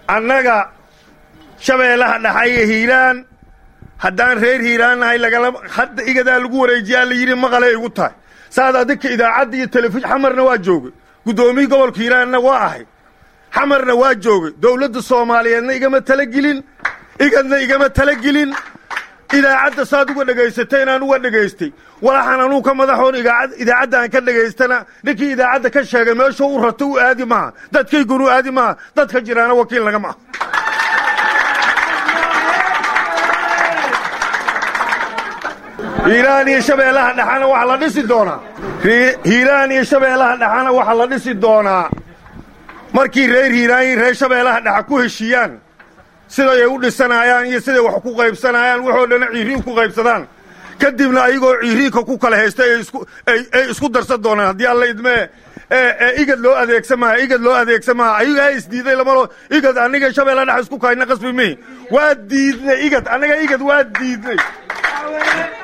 annaga shabeellaha dhaxa iyo hiiraan haddaan reer hiiraan nahay lagala hadda igadaa lagu wareejiyaa la yidhi maqalay igu tahay saad adinka idaacadda iyo telefishin xamarna waa joogay guddoomiyii gobolka hiiraanna waa ahay xamarna waa joogay dowladda soomaaliyeedna igama talagelin igadna igama talagelin idaacadda saad uga dhegaysatay inaan uga dhegaystay walaxan anuu ka madaxoon idaacadda aan ka dhegaystana ninkii idaacadda ka sheegay meeshuu u rato u aadi maaha dadkaygunu u aadi maaha dadka jiraana wakiil nagama ah hiiraan iyo shabeellaha dhexana waxaa la dhisi doonaa hiiraan iyo shabeellaha dhexana waxaa la dhisi doonaa markii reer hiiraan iyo reer shabeellaha dhexa ku heshiiyaan siday u dhisanayaan iyo siday wax ku qaybsanayaan waxoo dhana ciiriin ku qaybsadaan kadibna ayagoo ciiriinka ku kala haysta ay isku darsan doonaan haddii alla idmee igad loo adeegsamaha igad loo adeegsamaha ayagaa isdiiday lamalo igad aniga shabeella dhex isku kahayna qasbi mihi waa diidnay igad annaga igad waa diidnay